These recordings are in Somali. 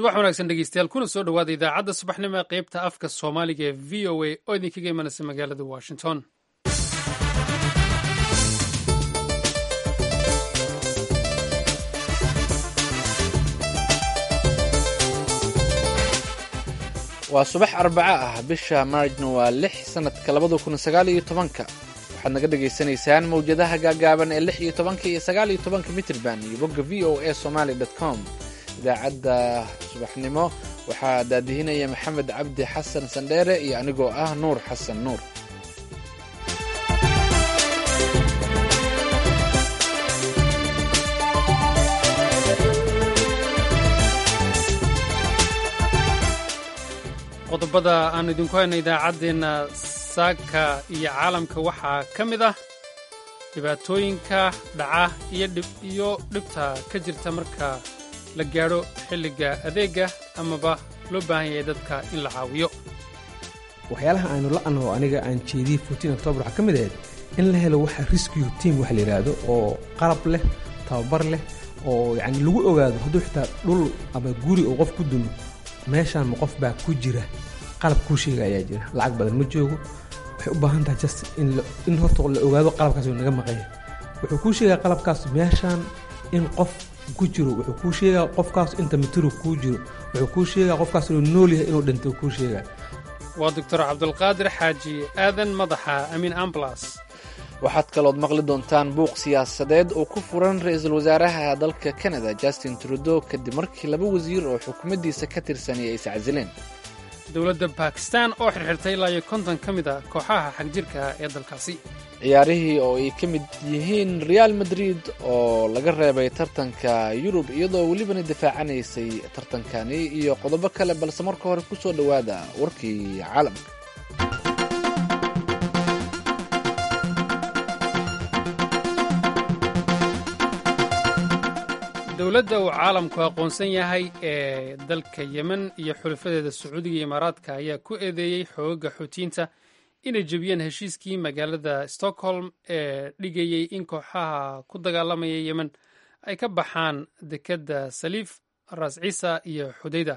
subax wanaagsan dhegeystayaal kuna soo dhowaada idaacadda subaxnimo ee qaybta afka soomaaliga ee v o a oo idinkaga imanaysa magaalada washington waa subax arbaco ah bisha maarjna waa lix sanadka labada kun sagaal iyo tobanka waxaad naga dhagaysanaysaan mawjadaha gaagaaban ee lix iyo tobanka iyo sagaal iyo tobanka mitrban iyo bogga v o a somaly dot com idaacadda subaxnimo waxaa daadihinaya maxamed cabdi xasan sandheere iyo anigoo ah nuur xasan nuur qodobada aan idinku hayno idaacaddeenna saaka iyo caalamka waxaa ka mid ah dhibaatooyinka dhaca iyo dhibta ka jirta marka la gaadho xilliga adeega amaba loo baahan yahay dadka in la caawiyo waxyaalaha aanu la'anoo aniga aan jeediyey fourtiin octoobar waxaa ka mid ahayd in la helo waxa rescue team waxa la yidhaahdo oo qalab leh tababar leh oo yacni lagu ogaado hadduu xitaa dhul ama guri oo qof ku dumo meeshaan ma qof baa ku jira qalab kuu sheega ayaa jira lacag badan ma joogo waxay u baahan tahay just in horta la ogaado qalabkaas uu naga maqanya wuxuu kuu sheegaa qalabkaas meeshaan in qof ku jiro wuxuu kuu sheegaa qofkaas inta mitiro kuu jiro wuxuu kuu sheegaa qofkaas inuu nool yahay inuu dhinto kuu sheegaa waa doctor cabdulqaadir xaaji aadan madaxa amin amblas waxaad kalood maqli doontaan buuq siyaasadeed oo ku furan ra-iisul wasaaraha dalka canada justin trudeau kadib markii laba wasiir oo xukuumaddiisa ka tirsanay ay iscasileen dowladda bakistan oo xirxirtay ilaa iyo konton ka mid a kooxaha xagjirka ah ee dalkaasi ciyaarihii oo ay ka mid yihiin real madrid oo laga reebay tartanka yurub iyadoo welibana difaacanaysay tartankani iyo qodobo kale balse marka hore ku soo dhowaada warkii caalamka dowladda uu caalamku aqoonsan yahay ee dalka yemen iyo xulafadeeda sacuudiga iyo imaaraadka ayaa ku eedeeyey xoogaga xuutiyiinta inay jebiyeen heshiiskii magaalada stockholm ee dhigayey in kooxaha ku dagaalamaya yemen ay ka baxaan dekedda saliif ras ciisa iyo xudayda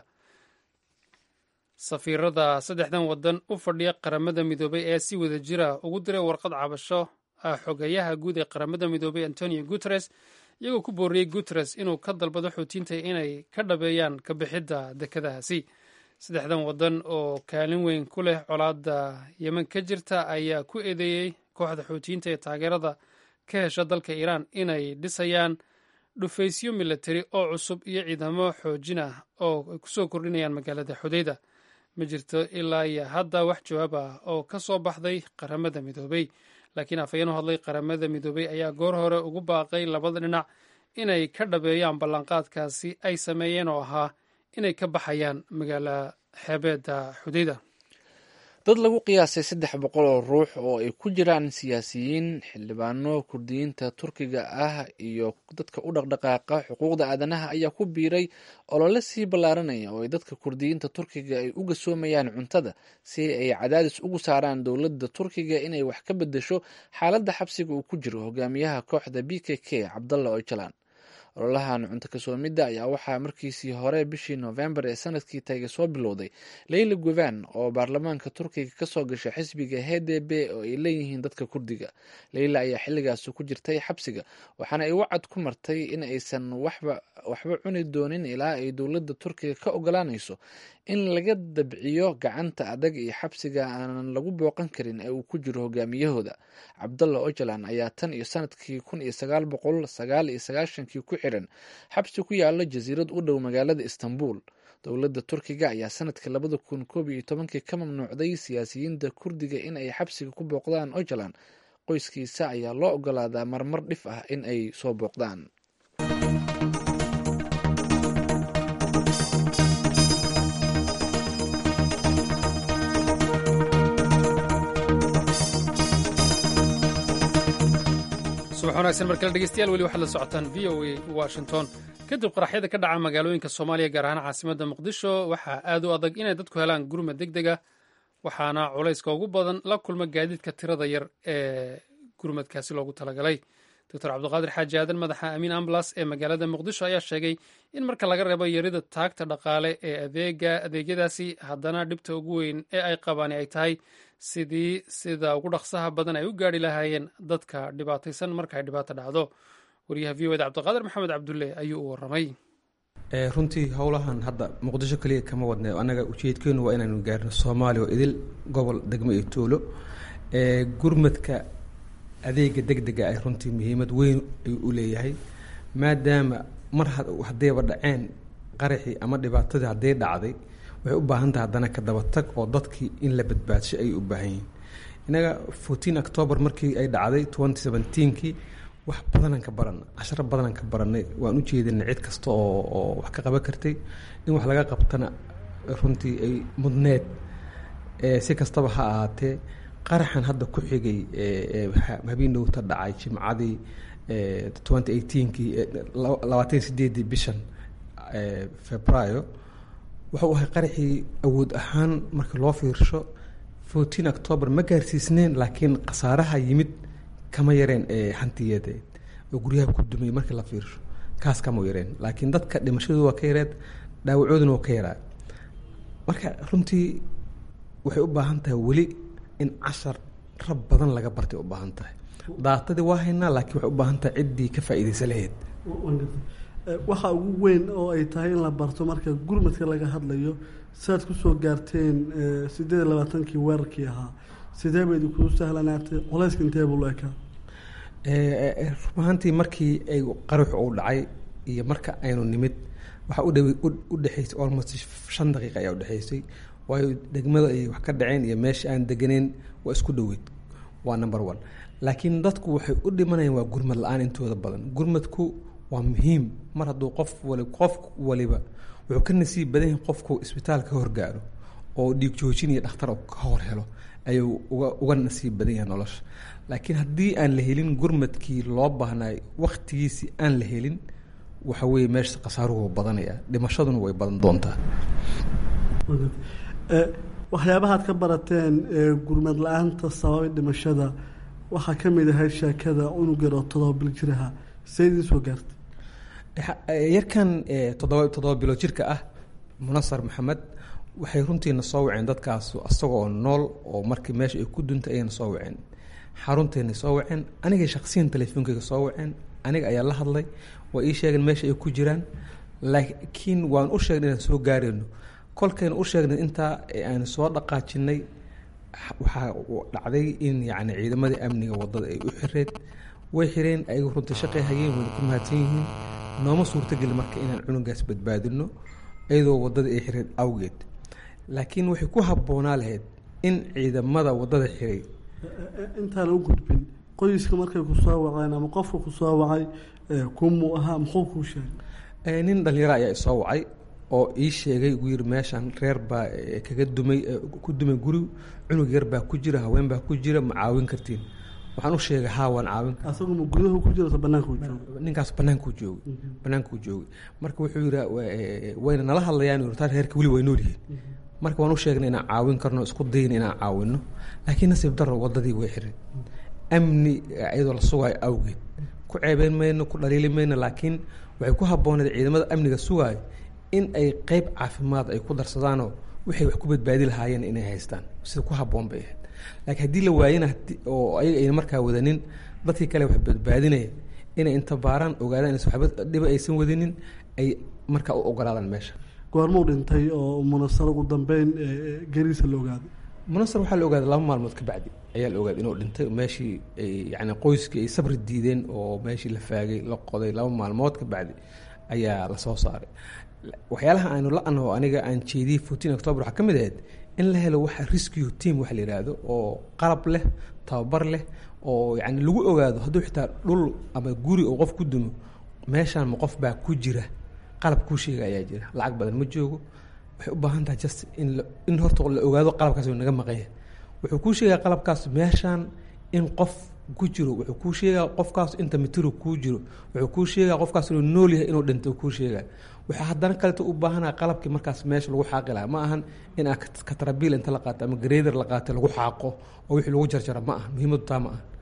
safiirada saddexdan waddan u fadhiya qaramada midoobay ee si wada jira ugu diray warqad cabasho ah xogayaha guud ee qaramada midoobay antonio guteres iyagoo ku booriyey guteres inuu ka dalbado xuutiyiinta inay ka dhabeeyaan ka bixidda dekedahaasi saddexdan waddan oo kaalin weyn ku leh colaadda yemen ka jirta ayaa ku eedeeyey kooxda xuutiyiinta ee taageerada ka hesha dalka iiraan inay dhisayaan dhufaysyo milatari oo cusub iyo ciidamo xoojin ah oo ay kusoo kordhinayaan magaalada xudayda ma jirto ilaa iyo hadda wax jawaab ah oo ka soo baxday qaramada midoobey laakiin afhayeen u hadlay qaramada midoobey ayaa goor hore ugu baaqay labada dhinac inay ka dhabeeyaan ballanqaadkaasi ay sameeyeen oo ahaa inay ka baxayaan magaala xeebeedda xudayda dad lagu qiyaasay saddex boqol oo ruux oo ay ku jiraan siyaasiyiin xildhibaano kurdiyiinta turkiga ah iyo dadka u dhaqdhaqaaqa xuquuqda aadanaha ayaa ku biiray olole sii ballaaranaya oo ay dadka kurdiyiinta turkiga ay u gasoomayaan cuntada si ay cadaadis ugu saaraan dowladda turkiga inay wax ka bedesho xaaladda xabsiga uu ku jiro hogaamiyaha kooxda b k k cabdalla ojalan ololahan cunto kasoomidda ayaa waxaa markiisii hore bishii noofembar ee sanadkii tagay soo bilowday leyla guvan oo baarlamaanka turkiga kasoo gashay xisbiga h d b oo ay leeyihiin dadka kurdiga leyla ayaa xilligaasi ku jirtay xabsiga waxaana ay wacad ku martay in aysan waxba cuni doonin ilaa ay dowladda turkiga ka ogolaanayso in laga dabciyo gacanta adag iyo xabsiga aanan lagu booqan karin ee uu ku jiro hogaamiyahooda cabdalla ojalan ayaa tan iyo sanadkii kun iyo sagaal boqol sagaal iyo sagaashankii ku xiran xabsi ku yaalo jasiirad u dhow magaalada istanbul dowladda turkiga ayaa sanadkii labada kun koob iyo tobankii ka mamnuucday siyaasiyiinta kurdiga in ay xabsiga ku booqdaan ojalan qoyskiisa ayaa loo ogolaadaa marmar dhif ah in ay soo booqdaan subax wanaagsan markale dhegeystayaal weli waxaad la socotaan v o a washington kadib qaraxyada ka dhaca magaalooyinka soomaaliya gaar ahaan caasimadda muqdisho waxaa aad u adag inay dadku helaan gurmad deg dega waxaana culayska ugu badan la kulma gaadiidka tirada yar ee gurmadkaasi loogu talagalay doctor cabdiqaadir xaaji aadan madaxa amiin amblas ee magaalada muqdisho ayaa sheegay in marka laga reebo yarida taagta dhaqaale ee adeega adeegyadaasi haddana dhibta ugu weyn ee ay qabaani ay tahay sidii sida ugu dhaqsaha badan ay u gaari lahaayeen dadka dhibaataysan marka ay dhibaato dhacdo wariyaha v o da cabdiqaadir maxamed cabdulle ayuu u waramay runtii howlahan hadda muqdisho keliya kama wadne annaga ujeedkeenu waa inaanu gaarno soomaaliya oo idil gobol degmo iyo tuulo gurmadka adeega deg dega ay runtii muhiimad weyn ayuu u leeyahay maadaama mar haddayba dhaceen qaraxii ama dhibaatadii hadday dhacday waxay u baahan tahay haddana ka dabatag oo dadkii in la badbaadsho ayay u baahan yihiin innaga fourteen october markii ay dhacday twenty seventeenkii wax badanaan ka baranna casharo badanaan ka barannay waan u jeedinay cid kasta oo oo wax ka qaban kartay in wax laga qabtana runtii ay mudneed si kastaba ha ahaatee qaraxan hadda ku xigay habeenowta dhacay jimcadii twenty eighteenkii labaatan sideedii bishan februaayo wuxuu ahay qaraxii awood ahaan markii loo fiirsho fourteen october ma gaarsiisneen laakiin khasaaraha yimid kama yareen hantiyadeed oo guryaha ku dumay markii la fiirsho kaas kama yareen laakiin dadka dhimashadu waa ka yareed dhaawacooduna waa ka yaraa marka runtii waxay u baahan tahay weli in cashar rab badan laga bartay u baahan tahay daatadii waa haynaa laakiin waxay u baahan tahay ciddii ka faa'iidaysa lahayd waxa ugu weyn oo ay tahay in la barto marka gurmadka laga hadlayo siaad kusoo gaarteen sideed iyo labaatankii weerarkii ahaa sidee bay idinkuu sahlanaatay culayska intee buu ekaa rub ahaantii markii ay qaraxu uu dhacay iyo marka aynu nimid waxaa udhaw u dhexaysay almost shan daqiiqa ayaa udhexaysay waayo degmada ay wax ka dhaceen iyo meesha aan deganeyn waa isku dhoweyd waa number one laakiin dadku waxay u dhimanayaan waa gurmad la-aan intooda badan gurmadku waa muhiim mar hadduu qof wali qof waliba wuxuu ka nasiib badan yahay qofku isbitaal ka horgaaro oo dhiig joojin iyo dhakhtar ka hor helo ayuu uga uga nasiib badan yahay nolosha laakiin haddii aan la helin gurmadkii loo baahnay wakhtigiisii aan la helin waxa weeye meesha khasaaruhu badanaya dhimashaduna way badan doontaa waxyaabahaad ka barateen gurmad la-aanta sababay dhimashada waxaa ka mid ahayd sheekada cunug yar oo todoba bil jiraha see idiin soo gaartay yarkan toddoba toddoba bilo jirka ah munasar maxamed waxay runtiina soo waceen dadkaas isagoo nool oo markii meesha ay ku duntay ayayna soo waceen xarunteena soo waceen anigay shaksiyan telefoonkayga soo waceen aniga ayaa la hadlay waa ii sheegeen meesha ay ku jiraan laakiin waan u sheegnay inaan soo gaarayno kolkayna u sheegnay intaa aan soo dhaqaajinay waxaa dhacday in yacni ciidamadii amniga waddada ay u xireed way xireen ayagu runtii shaqay hayeen wayna ku mahadsan yihiin nooma suurtogeli marka inaan cunugaas badbaadino iyadoo waddada ay xireed awgeed laakiin waxay ku habboonaa lahayd in ciidamada waddada xiray intaana u gudbin qoyska markay ku soo waceen ama qofka ku soo wacay kumuu ahaa muxuu kuu sheegay nin dhalinyaro ayaa isoo wacay oo ii sheegay ugu yiri meeshan reer baa kaga dumay ku dumay guri cunug yar baa ku jira haween baa ku jira ma caawin kartiin waxaan u sheegay haa waan caawin asagu ma gudahu ku jiro banaanku joogo ninkaas banaankuu joogay banaankuu joogay marka wuxuu yidhi wayna nala hadlayaan yurtaa reerka weli way nool yihiin marka waan u sheegnay inaan caawin karno isku dayna inaan caawino laakiin nasiib daro waddadii way xiray amni iyadoo la sugaayo awgeed ku ceebeyn mayno ku dhaliili mayno laakiin waxay ku habbooneed ciidamada amniga sugaayo in ay qeyb caafimaad ay ku darsadaanoo waxay wax ku badbaadi lahaayeen inay haystaan sida ku habboon bay ahayd laakiin haddii la waayana oo ayaga ayna markaa wadanin dadkii kale wax badbaadinaya inay inta baaraan ogaadaan inaysan waxba dhiba aysan wadinin ay markaa u ogolaadaan meesha goormuu dhintay oo munasar ugu dambeyn geriisa la ogaaday munasar waxaa la ogaaday laba maalmood ka bacdi ayaa la ogaaday inuu dhintay meeshii yani qoyskii ay sabri diideen oo meeshii la faagay la qoday laba maalmood ka bacdi ayaa lasoo saaray waxyaalaha aanu la-ano aniga aan jeediyey fourteen october waxaa ka mid ahayd in la helo waxa rescue team waxa la yidhaahdo oo qalab leh tababar leh oo yani lagu ogaado hadduu xitaa dhul ama guri oo qof ku dumo meeshaan ma qof baa ku jira qalab kuu sheega ayaa jira lacag badan ma joogo waxay u baahan tahay just in in horta la ogaado qalabkaas naga maqanya wuxuu kuu sheegaa qalabkaas meeshaan in qof ku jiro wuxuu kuu sheegaa qofkaas inta mitiro kuu jiro wuxuu kuu sheegaa qofkaas inuu nool yahay inuu dhinto kuu sheegaa waxaa haddana kaleto u baahanaa qalabkii markaas meesha lagu xaaqi lahaa ma ahan in aa katarabiil inta la qaato ama gareeder la qaato lagu xaaqo oo wixii lagu jarjara ma aha muhiimadu taa ma aha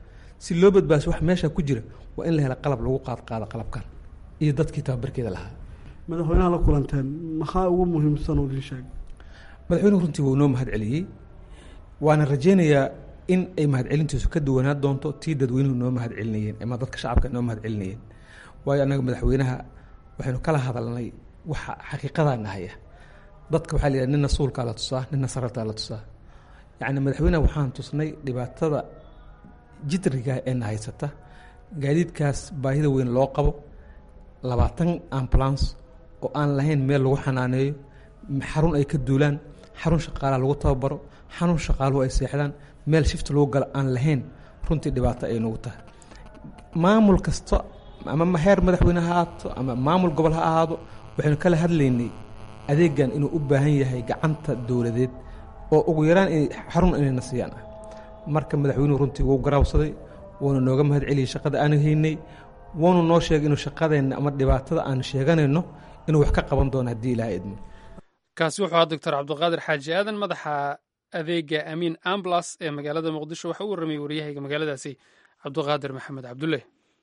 si loo badbaadiso wax meesha ku jira waa in la hela qalab lagu qaadqaado qalabkan iyo dadkii tababarkeeda lahaa madaxweynaha la kulanteen maxaa ugu muhiimsan oo idin sheegay madaxweynuhu runtii wuu noo mahad celiyey waana rajaynayaa in ay mahadcelintiisu ka duwanaa doonto tii dadweynuhu noo mahad celinayeen ama dadka shacabka noo mahad celinayeen waayo annaga madaxweynaha waxaynu kala hadalnay waxa xaqiiqadaa nahaya dadka waxaa la yidhaha nina suulkaa la tusaa nina sarartaa la tusaa yacni madaxweynaha waxaan tusnay dhibaatada jidriga ee na haysata gaadiidkaas baahida weyn loo qabo labaatan ambulance oo aan lahayn meel lagu xanaaneeyo xarun ay ka duulaan xarun shaqaalaha lagu tababaro xarun shaqaaluhu ay seexdaan meel shifta lagu galo aan lahayn runtii dhibaato ay nagu tahay maamul kasta ama heer madaxweyne ha ahaato ama maamul gobol ha ahaado waxaynu kala hadlaynay adeegan inuu u baahan yahay gacanta dowladeed oo ugu yaraan in xarun inayna siiyaan ah marka madaxweynuhu runtii wuu garaabsaday wuuna nooga mahad celiyey shaqada aanu haynay wuuna noo sheegay inuu shaqadeenna ama dhibaatada aanu sheeganayno inuu wax ka qaban doono haddii ilaha idmo kaasi wuxuu ahaa doctor cabdiqaadir xaaji aadan madaxa adeega amiin amblas ee magaalada muqdisho waxa u warramayay waryahayga magaaladaasi cabdiqaadir maxamed cabdulle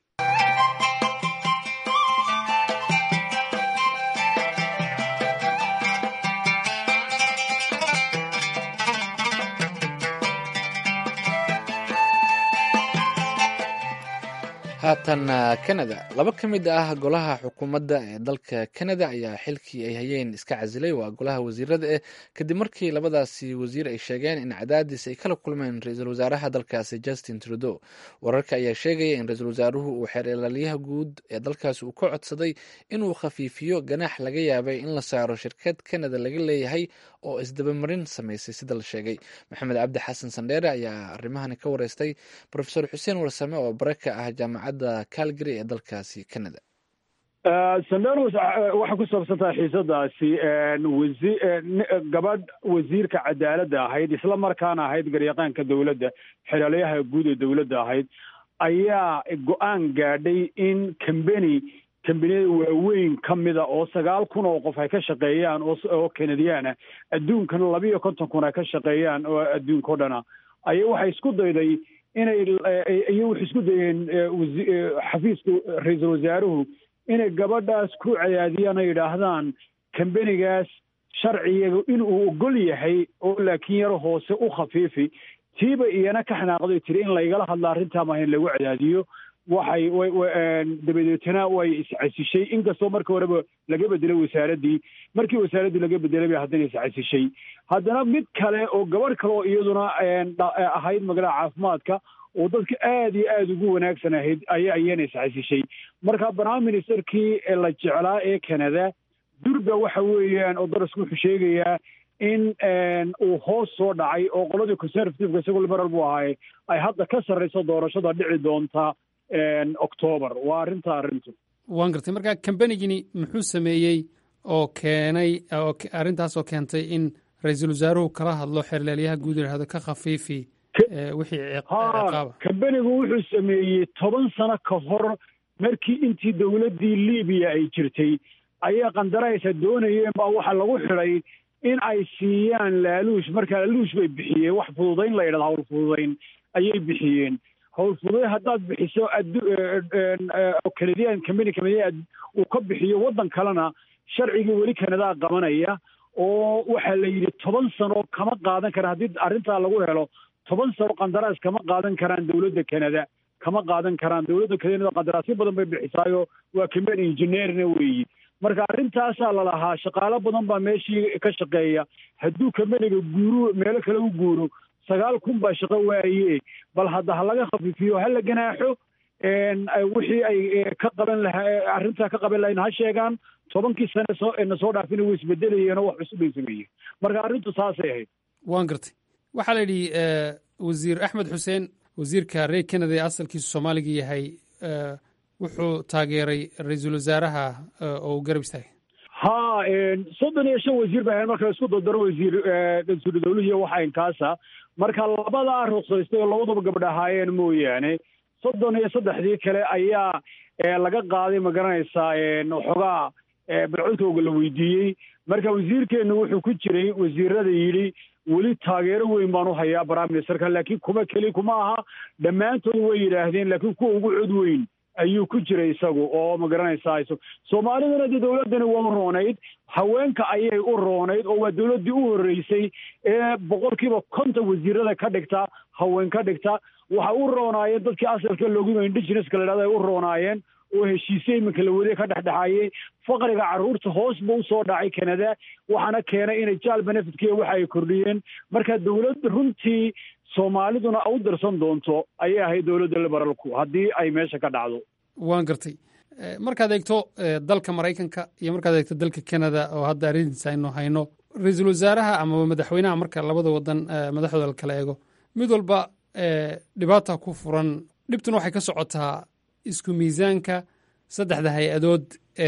haatan kanada laba ka mid ah golaha xukuumadda ee dalka kanada ayaa xilkii ay hayeen iska casilay waa golaha wasiirada eh kadib markii labadaasi wasiir ay sheegeen in cadaadis ay kala kulmeen ra-iisul wasaaraha dalkaasi justin trudeau wararka ayaa sheegaya in ra-iisul wasaaruhu uu xeer ilaaliyaha guud ee dalkaasi uu ka codsaday inuu khafiifiyo ganaax laga yaabay in la saaro shirkad kanada laga leeyahay oo isdabamarin samaysay sida la sheegay maxamed cabdi xasan sandheere ayaa arrimahani ka wareystay rofesor xuseen warsame oo bare ka ah jaamacadda calgary ee dalkaasi canada sandheer waxay ku saabsantahay xiisadaasi wasi gabadh wasiirka cadaaladda ahayd isla markaana ahayd garyaqaanka dowladda xeraalayaha guud ee dowladda ahayd ayaa go-aan gaadhay in combany kambaniyada waaweyn ka mida oo sagaal kun oo qof ay ka shaqeeyaan oo kanadiyaana adduunkana labiiyo konton kun ay ka shaqeeyaan oo adduunka o dhana aya waxay isku dayday inay iyo waxay isku dayeen xafiiska ra-iisul wasaaruhu inay gabadhaas ku cadaadiyaan oo yidhaahdaan kambanigaas sharciyaga inuu ogol yahay oo laakiin yaro hoose u khafiifi tiiba iyana ka xanaaqday tiri in laygala hadla arrintaa maaha in lagu cadaadiyo waxay dabadeetana way iscasishay inkastoo marka horeba laga bedelay wasaaraddii markii wasaaraddii laga bedelay bay haddana iscasishay haddana mid kale oo gabadh kale oo iyaduna ahayd magaalada caafimaadka oo dadka aad iyo aada ugu wanaagsan ahayd aya iyana iscasishay marka prime ministerkii la jeclaa ee canada durba waxa weeyaan oo darasku wuxuu sheegayaa in uu hoos soo dhacay oo qoladii conservativeka isagoo liberal buu ahaaye ay hadda ka sarrayso doorashada dhici doonta octoobar waa arrinta arrintu waan gartay marka kambanigini muxuu sameeyey oo keenay arrintaas oo keentay in ra-iisul wasaaruhu kala hadlo xeerleelyaha guud yidhahdo ka khafiifi wixii ciqaaba kambanigu wuxuu sameeyey toban sano ka hor markii intii dowladdii libiya ay jirtay ayaa qandaraysa doonayeen baa waxaa lagu xidhay in ay siiyaan laaluush marka laaluush bay bixiyeen wax fududayn la yidhahdo hawl fududayn ayay bixiyeen hawl fududayn haddaad bixiso canadian combany canadian uu ka bixiyo waddan kalena sharcigii weli kanadaa qabanaya oo waxaa la yidhi toban sano kama qaadan karaan haddii arrintaa lagu helo toban sano qandaraas kama qaadan karaan dowladda canada kama qaadan karaan dowladda canada qandaraasyo badan bay bixisaayo waa combany engineerna weeyi marka arrintaasaa lalahaa shaqaalo badan baa meeshii ka shaqeeya hadduu kambaniga guuru meelo kale u guuro sagaal kun baa shaqo waaye bal hadda ha laga khafiifiyo ha la ganaaxo wixii ay ka qaban lahaa arrintaa ka qaban lahayn ha sheegaan tobankii sane soo na soo dhaafina way isbedelayeen oo wax cusub bay sameeyeen marka arrintu saasay ahayd waan gartay waxaa la yidhi wasiir axmed xuseen wasiirka reer canada ee asalkiisu soomaaliga yahay wuxuu taageeray ra-iisul wasaaraha oo uu garab istaagay ha soddon iyo shan wasiir bay ahayn marka isku dardaro wasiir wasiiru dawlihiiyo waxa inkaasa marka labadaa ruqsaystay oo labadaba gabdh ahaayeen mooyaane soddon iyo saddexdii kale ayaa laga qaaday ma garanaysaa waxoogaa balcodkooga la weydiiyey marka wasiirkeennu wuxuu ku jiray wasiirada yidhi weli taageero weyn baan u hayaa prime ministerka laakiin kuma keli kuma aha dhammaantood way yidhaahdeen laakiin kuwa ugu cod weyn ayuu ku jiray isagu oo ma garanaysaa soomaalidana dee dowladdani waa u roonayd haweenka ayay u roonayd oo waa dowladdii u horreysay ee boqolkiiba konton wasiirada ka dhigta haween ka dhigta waxay u roonaayeen dadkii asalka loogu indigeneska la dhahdo ay u roonaayeen oo heshiisye iminka la wadiye ka dhexdhexaayey faqriga carruurta hoos ba usoo dhacay canada waxaana keenay inay jaal benefitkiiya waxa ay kordhiyeen marka dowladda runtii soomaaliduna u darsan doonto ayay ahayd dowladda liberaalku haddii ay meesha ka dhacdo waan gartay markaad eegto dalka maraykanka iyo markaad eegto dalka canada oo hadda arrintiisa aynu hayno ra-iisul wasaaraha amaba madaxweynaha marka labada wadan madaxdooda la kala eego mid walba dhibaata ku furan dhibtuna waxay ka socotaa isku miisaanka saddexda hay-adood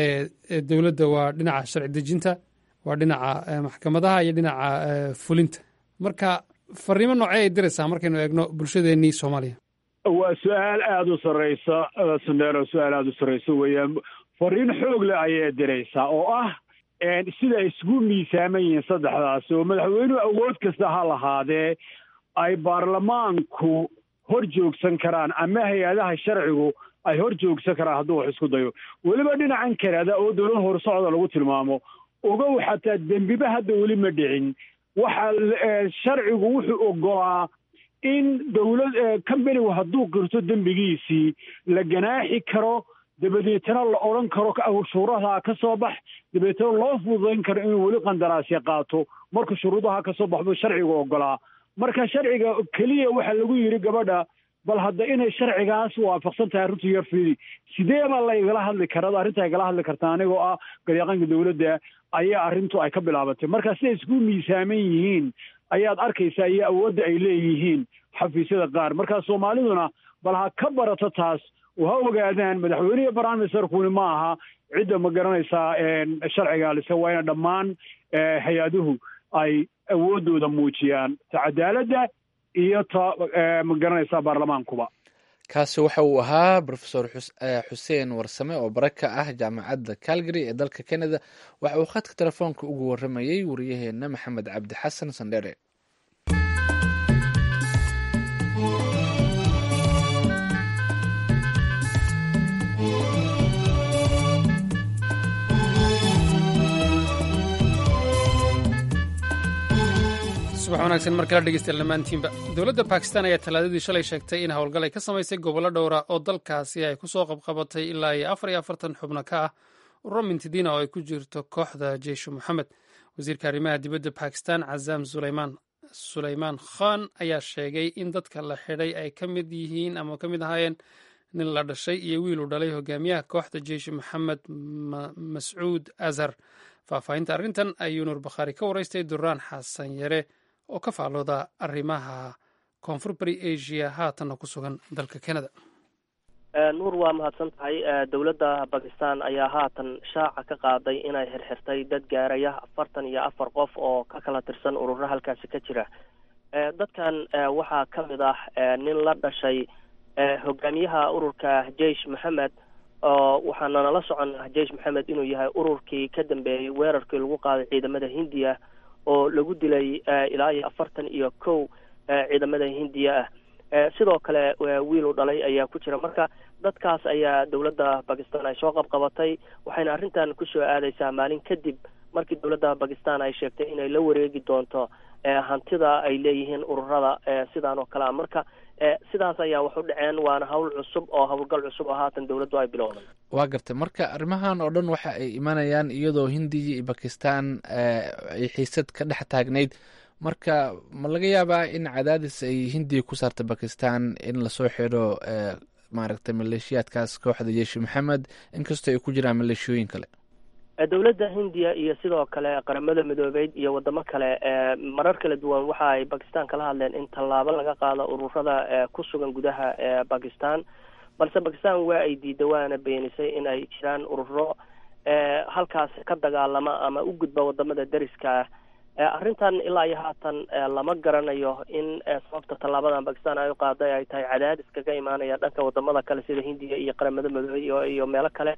ee dowladda waa dhinaca sharci dejinta waa dhinaca maxkamadaha iyo dhinaca fulinta marka fariimo noocee ay diraysaa markaynu eegno bulshadeennii soomaaliya waa su-aal aada u sarreysa sandero su-aal aada u sarreysa weeyaan fariin xoog leh ayay diraysaa oo ah sida ay isugu miisaaman yihiin saddexdaasi oo madaxweynuhu awood kasta ha lahaadee ay baarlamaanku hor joogsan karaan ama hay-adaha sharcigu ay hor joogsan karaan hadduu wax isku dayo weliba dhinacan kanada oo dowlad horsocda lagu tilmaamo ogow xataa dembiba hadda weli ma dhicin waxa sharcigu wuxuu ogolaa in dowlad companigu hadduu qirto dembigiisii la ganaaxi karo dabadeetana la odhan karo shuruudaha ka soo bax dabeetana loo fududayn karo inuu weli qandaraasya qaato marka shuruudaha ka soo baxbu sharcigu ogolaa marka sharciga keliya waxaa lagu yidhi gabadha bal hadda inay sharcigaas waafaqsan tahay arrintu yar fiidi sidee baa la igala hadli karaa arrinta igala hadli kartaa anigoo ah garyaqaanka dowladda ayaa arrintu ay ka bilaabatay marka siday isku miisaaman yihiin ayaad arkaysaa iyo awoodda ay leeyihiin xafiisyada qaar marka soomaaliduna bal ha ka barato taas oo ha ogaadaan madaxweynehi barnaamijsarkuni ma aha cidda ma garanaysaa sharciga lise waa ina dhammaan hay-aduhu ay awooddooda muujiyaan ta cadaaladda iyo ta ma garanaysaa baarlamaankuba kaasi waxa uu ahaa rofesor xuseen warsame oo bare ka ah jaamacadda calgary ee dalka canada waxa uu khadka telefoonka ugu waramayey wariyaheena maxamed cabdi xasan sandhere subax wanaagsan mar kala dhegeystayaal dhammaantiinba dowladda bakistan ayaa talaadadii shalay sheegtay in howlgal ay ka samaysay gobollo dhowra oo dalkaasi ay ku soo qabqabatay ilaa iyo afar iyo afartan xubno ka ah ururo mintidiina oo ay ku jirto kooxda jeishu moxamed wasiirka arrimaha dibadda bakistan cazaam sulaymaan sulaymaan khan ayaa sheegay in dadka la xidhay ay ka mid yihiin ama ka mid ahaayeen nin la dhashay iyo wiil uu dhalay hogaamiyaha kooxda jeishu moxamed mascuud azhar faahfaahinta arrintan ayuu nuur bakhaari ka waraystay duraan xasan yare oo ka faallooda arrimaha koonfur bari asia haatanna ku sugan dalka canada nuur waa mahadsan tahay dowladda bakistan ayaa haatan shaaca ka qaaday inay xirxirtay dad gaaraya afartan iyo afar qof oo ka kala tirsan ururo halkaasi ka jira dadkan waxaa ka mid ah nin la dhashay hogaamiyaha ururka jeish moxamed oo waxaana nala soconnaa jeish moxamed inuu yahay ururkii ka dambeeyey weerarkii lagu qaaday ciidamada hindiya oo lagu dilay ilaa iyo afartan iyo kow ciidamada hindiya ah sidoo kale wiilu dhalay ayaa ku jira marka dadkaas ayaa dowladda bakistan ay soo qabqabatay waxayna arrintan kusoo aadaysaa maalin kadib markii dowladda bakistan ay sheegtay inay la wareegi doonto hantida ay leeyihiin ururada sidaan oo kale a marka sidaas ayaa wax u dhaceen waana hawl cusub oo howlgal cusub oo haatan dowladdu ay bilowday waa gartay marka arrimahan oo dhan waxa ay imanayaan iyadoo hindiya iyo bakistan ay xiisad ka dhex taagnayd marka ma laga yaabaa in cadaadis ay hindiya ku saarta bakistan in lasoo xidho maaragtay maleeshiyaadkaas kooxda jeeshi maxamed inkastoo ay ku jiraan maleeshiyooyin kale dowladda hindiya iyo sidoo kale qaramada midoobeyd iyo wadamo kale marar kala duwan waxa ay bakistan kala hadleen in tallaabo laga qaado ururada ku sugan gudaha bakistan balse bakistan waa ay diida waana beenisay in ay jiraan ururo halkaas ka dagaalama ama u gudba wadamada deriska ah arrintan ilaa iyo haatan lama garanayo in sababta tallaabadan bakistan ay u qaaday ay tahay cadaadis kaga imaanaya dhanka wadamada kale sida hindiya iyo qaramada midoobey iyo meelo kale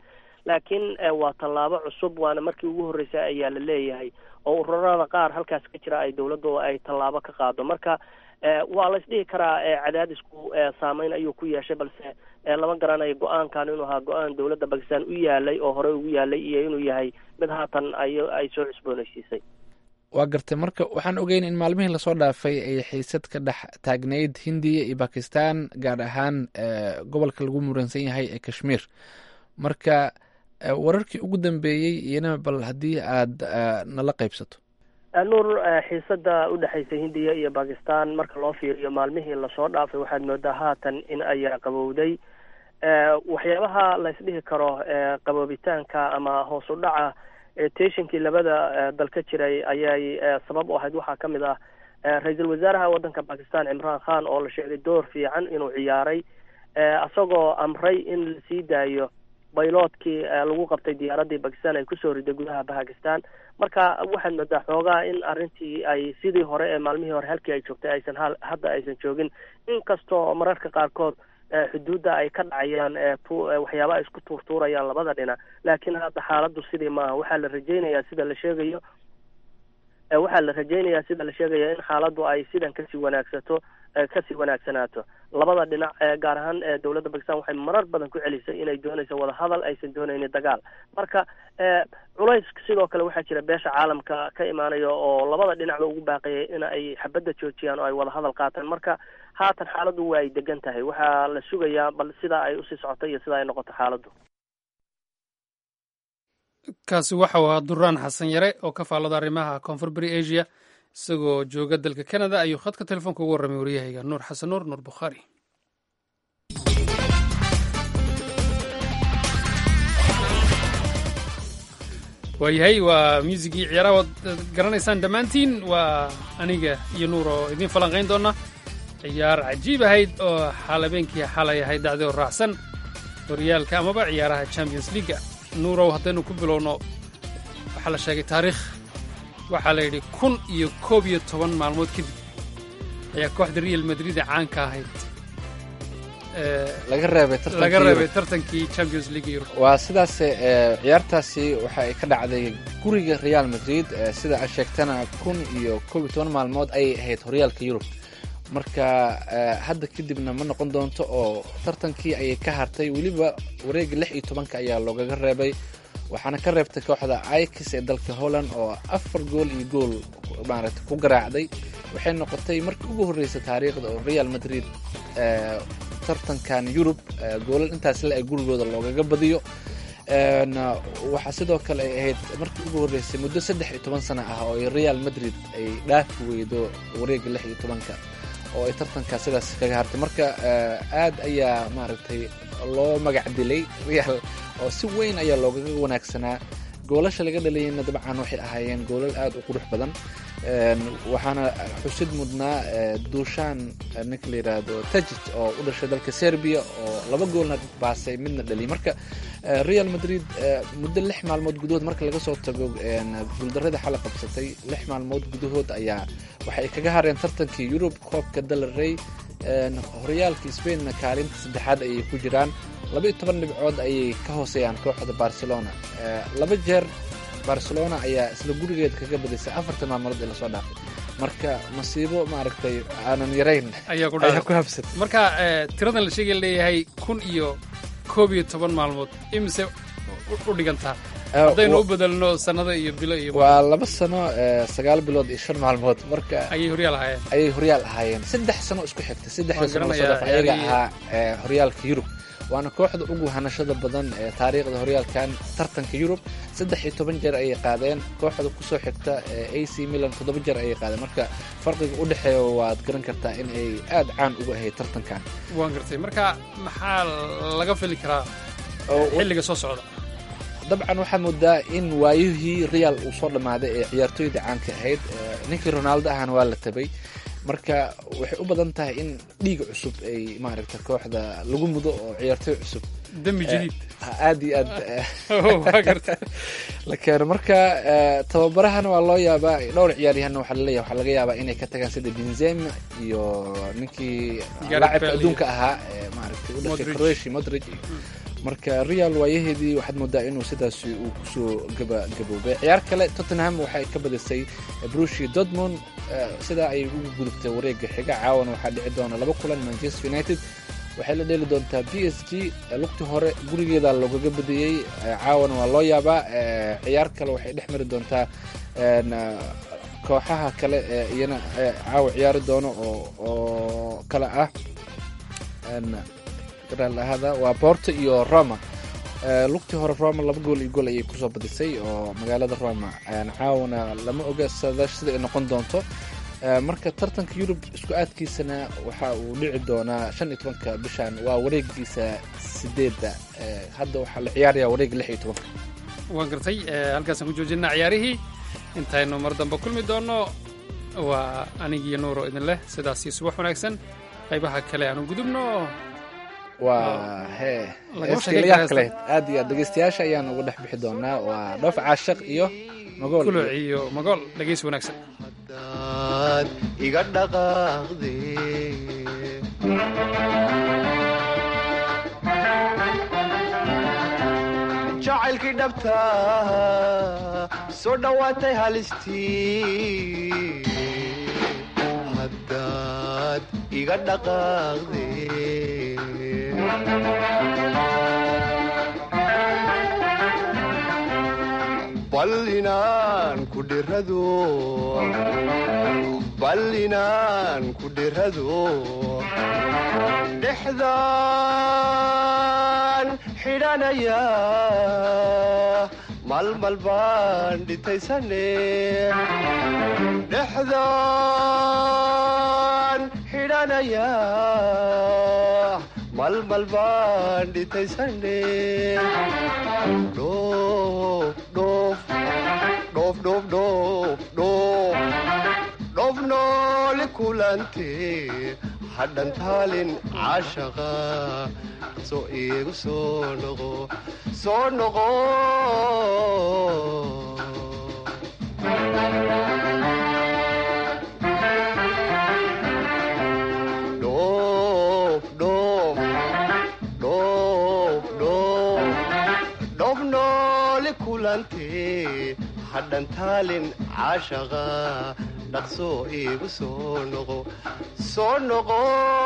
laakiin waa tallaabo cusub waana markii ugu horreysay ayaa la leeyahay oo ururada qaar halkaas ka jira ay dowladdu ay tallaabo ka qaado marka waa la isdhihi karaa cadaadisku saameyn ayuu ku yeeshay balse lama garanayo go-aankan inuu ahaa go-aan dowladda bakistan u yaalay oo horey ugu yaalay iyo inuu yahay mid haatan ay ay soo cusboonaysiisay waa gartay marka waxaan ogeyn in maalmihii lasoo dhaafay ay xiisad ka dhex taagnayd hindiya iyo bakistan gaar ahaan gobolka lagu muransan yahay ee kashmiir marka wararkii ugu dambeeyey iyana bal haddii aad nala qaybsato nuur xiisada udhexaysa hindiya iyo bakistan marka loo fiiriyo maalmihii lasoo dhaafay waxaad moodaa haatan in ay qabowday waxyaabaha la isdhihi karo qaboobitaanka ama hoos u dhaca teshinkii labada dal ka jiray ayay sabab u ahayd waxaa ka mid ah ra-iisul wasaaraha waddanka bakistan cimraan khan oo la sheegay door fiican inuu ciyaaray isagoo amray in la sii daayo bayloodkii lagu qabtay diyaaraddii bakistan ay kusoo riday gudaha bakistan marka waxaad moodaa xoogaa in arrintii ay sidii hore ee maalmihii hore halkii ay joogtay aysan ha hadda aysan joogin inkastoo mararka qaarkood xuduudda ay ka dhacayaan waxyaaba ay isku tuurtuurayaan labada dhinac laakiin hadda xaaladdu sidii maaha waxaa la rajeynayaa sida la sheegayo waxaa la rajeynayaa sida la sheegaya in xaaladdu ay sidan kasii wanaagsato kasii wanaagsanaato labada dhinac gaar ahaan dowladda bakistan waxay marar badan ku celisay inay doonayso wadahadal aysan doonaynin dagaal marka culays sidoo kale waxaa jira beesha caalamka ka imaanaya oo labada dhinacba ugu baaqayay in ay xabadda joojiyaan oo ay wadahadal qaataan marka haatan xaaladdu waa ay degan tahay waxaa la sugayaa bal sida ay usii socoto iyo sida ay noqoto xaaladdu kaasi waxau ahaa duraan xasan yare oo ka faallada arrimaha koonfur bari asia isagoo jooga dalka canada ayuu khadka telefoonka ugu warramay waryahayga nuur xasan nuur nuur bukhaari waayahay waa muusigii ciyaaraha waad garanaysaan dhammaantiin waa aniga iyo nuur oo idiin falanqayn doona ciyaar cajiib ahayd oo xaalabeenkii xalay ahayd dacdi oo raacsan horyaalka amaba ciyaaraha champions leaga nuurow haddaynu ku bilowno waxaa la sheegay taariikh waxaa la yidhi kun iyo koob iyo toban maalmood kadib ayaa kooxda real madrid ee caanka ahayd laga reebay laga reebay tartankii champions league yurub waa sidaas ciyaartaasi waxa ay ka dhacday guriga real madrid sida aad sheegtana kun iyo koob iyo toban maalmood ayay ahayd horyaalka yurub marka hadda kadibna ma noqon doonto oo tartankii ayay ka hartay weliba wareega lix iyo tobanka ayaa loogaga reebay waxaana ka reebtay kooxda ikis ee dalka holland oo afar gool iyo gool maaragtay ku garaacday waxay noqotay markii ugu horreysay taariikhda oo real madrid tartankan yurub goolal intaas le ee gurigooda loogaga badiyo waxaa sidoo kale ay ahayd markii ugu horreysay muddo saddex iyo toban sano ah oo ay real madrid ay dhaafi weydo wareega lix iyo tobanka oo ay tartankaa sidaas kaga hartay marka aad ayaa maaragtay loo magac dilay real oo si weyn ayaa loogaga wanaagsanaa goolasha laga dhalayna dabcan waxay ahaayeen goolal aad u qurux badan waxaana xusid mudnaa duushaan ninka la yidhaahdo tajit oo u dhashay dalka serbia oo laba goolna baasay midna dhaliy marka real madrid muddo lix maalmood gudahood marka laga soo tago guuldarada xala qabsatay lix maalmood gudahood ayaa waxay kaga hareen tartankii yurub koobka dalarey horyaalka spainna kaalinta saddexaad ayay ku jiraan laba iyo toban dhibcood ayay ka hooseeyaan kooxda barcelona laba jeer barcelona ayaa isla gurigeeda kaga badisay afartan maalmood ee lasoo dhaafay marka masiibo maaragtay aanan yarayn ayaa ku habsatay marka tiradan la sheegay leeyahay kun iyo koob iyo toban maalmood imise u dhigantaa haddaynu u bedelno sanado iyo bilo iyo waa laba sano sagaal bilood iyo shan maalmood marka ayay horyaal ahaayeen ayay horyaal ahaayeen saddex sano isku xigta saddexda sano lasoo dhaafay ayaga ahaa horyaalka yurub waana kooxda ugu hanashada badan ee taariikhda horyaalkan tartanka yurub saddex iyo toban jeer ayay qaadeen kooxda kusoo xigta a c milan toddoba jeer ayay qaadeen marka farqiga u dhexeeya waad garan kartaa in ay aad caan uga ahayd tartankan waan gartay marka maxaa laga fili karaa xilliga soo socda dabcan waxaa moodaa in waayihii real uu soo dhammaaday ee ciyaartooyda caanka ahayd ninkii ronaldo ahana waa la tabay marka waxay u badan tahay in dhiiga cusub ay maaragta kooxda lagu mudo oo ciyaartooy cusub dembi jadiid aad iyo aad la keeno marka tababarahana waa loo yaabaa dhowr ciyaaryahanna waxaa laleeyahay waxaa laga yaabaa inay ka tagaan sida benzema iyo ninkii laacibka adduunka ahaa maaragtay u dhashay croatia modric marka real waayaheedii waxaad moodaa inuu sidaasi uu kusoo gabagaboobay ciyaar kale tottenham waxay ka badisay brushi dortmund sidaa ayay ugu gudubtay wareega xiga caawana waxaa dhici doona laba kulan manchester united waxay la dheeli doontaa b s g lugti hore gurigeeda loogaga badiyey caawana waa loo yaabaa ciyaar kale waxay dhex mari doontaa kooxaha kale ee iyana caawa ciyaari doono oo kale ah ahada waa borto iyo roma lugtii hore roma laba gool iyo gool ayay kusoo badisay oo magaalada roma caawana lama oga sida ay noqon doonto marka tartanka yurub isku aadkiisana waxa uu dhici doonaa shan iyo tobanka bishan waa wareegiisa sideedda hadda waxaa la ciyaaraya wareega lix iyo tobanka waan gartay halkaasaan ku joojinaa ciyaarihii intaynu mar dambe kulmi doonno waa anigiiyo nuuro idin leh sidaasii subax wanaagsan qaybaha kale aanu gudubno waa he heestiilayaab kale aad iyo aad dhegeystayaasha ayaan uga dhex bixi doonaa waa dhoof caashaq iyo magool kuluc iyo magool dhegeysi wanaagsan hadaad iga dhaqaaqde jacaylkii dhabta soo dhowaatay halistii haddaad iga dhaqaaqde bal inaan ku dhirado bal inaan ku dhirado dhexdaan xidhanaya malmal baan dhitaysane dhexdaan xidhanaya malmal baan dhitaysane dhoof dhoof dhoof dhoof dhoof dhoof dhoof nooli kulante hadhan taalin caashaqa soo iigu soo noqo soo noqo dhoof dhoof dhoof dhoof dhoof nooli kulante hadhan taalin caashaqa dhaqsoo iigu soo noqo soo noqo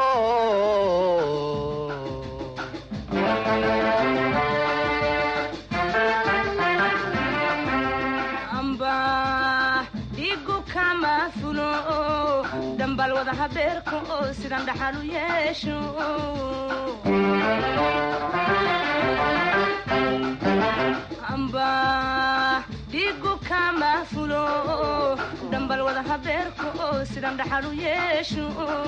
amba dhigu kama fulo dhambal wada habeerka oo sidan dhaxal u yeesho amba dhigu kama fulo dhambal wada habeerka oo sidan dhaxal u yeesho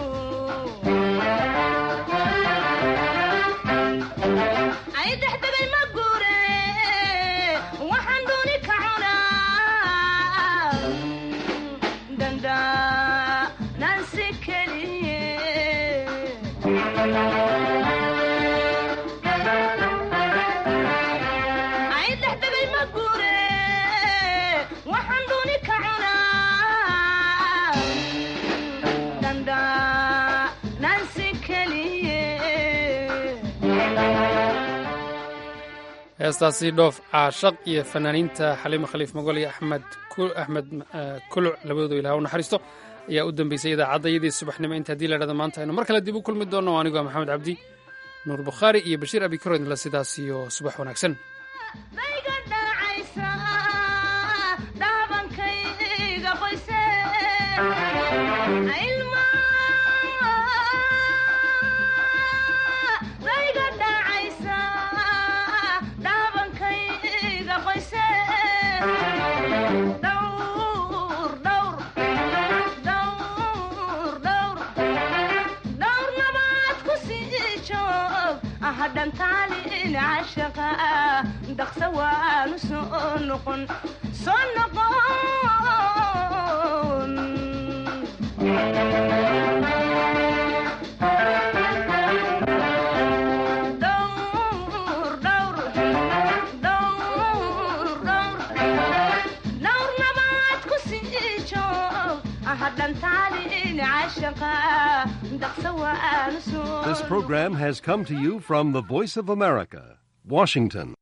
ay dhexdegay ma guure waxaan dooni ka cunaa danda nansi keliye ay dhexdegay ma guure waxaan dooni ka cunaa danda nansi keliye heestaasi dhoof caashaq iyo fanaaniinta xaliimo khaliif magol iyo axmed axmed kuluc labadooda ilaah u naxariisto ayaa u dambeysay idaacadayadii subaxnimo inta haddii la dhahdo maanta aynu mar kale dib u kulmi doonno anigoo maxamed cabdi nuur bukhaari iyo bashiir abikarodla sidaas iyo subax wanaagsan dayga dhacaysa dhaabankayga qoyse ilma dayga dhacaysa dhaabankayga qoyse dhowr dhowr dhowr dhowr dhowr nabaad ku sii joog hadhan taalin cashaqa dhaqsa waanu soo noqon soo noqon dhowr dhowr dhowr dhowr dhowr nabaad ku sii joog hadhan taalin cashaqa dhaqsa waanu soo This program has come to you from the Voice of America, Washington.